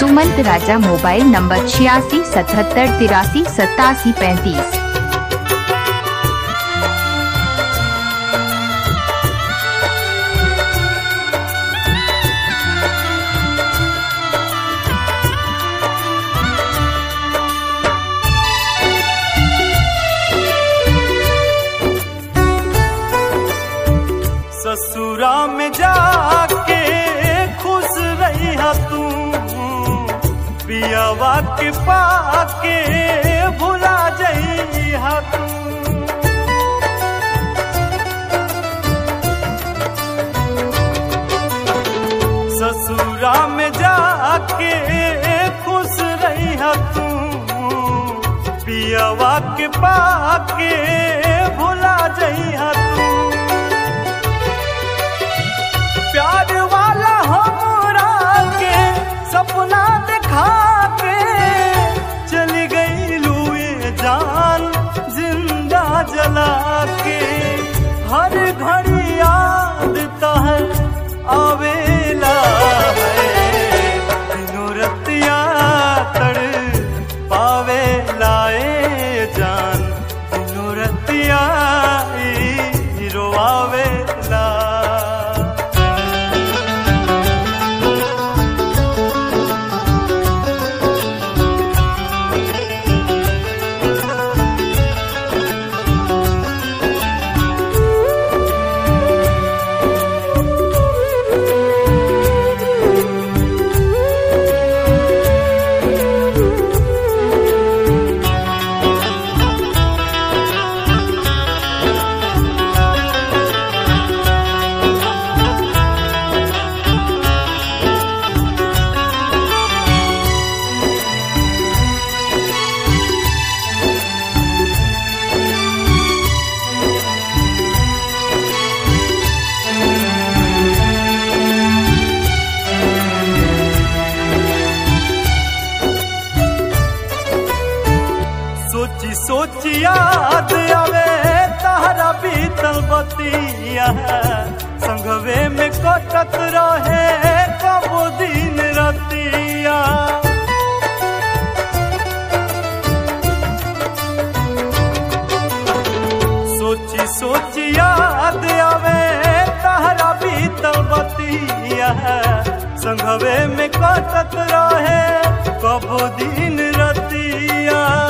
सुमंत राजा mobile number छियासी सतहत्तर तिरासी सत्तासी पैंतीस ससुरा में जाके खुश रही हा तू पियावा के पाके भुला जई हा तू ससुरा में जाके खुश रही हा तू पियावा के पाके भुला जई हा तू प्यार वाला हमरा के सपना दिखा के चली गई लुए जान जिंदा जला के हर घड़ी याद तहर आवेला है दिनों रतिया तड़ पावे लाए जान दिनों रतिया ई रोआवेला सोची सोची याद आवे तारा बीतल बतिया संगवे में कटत रहे कबो दिन रतिया सोची सोची याद आवे तारा बीतल बतिया संगवे में कटत रहे कबो दिन रतिया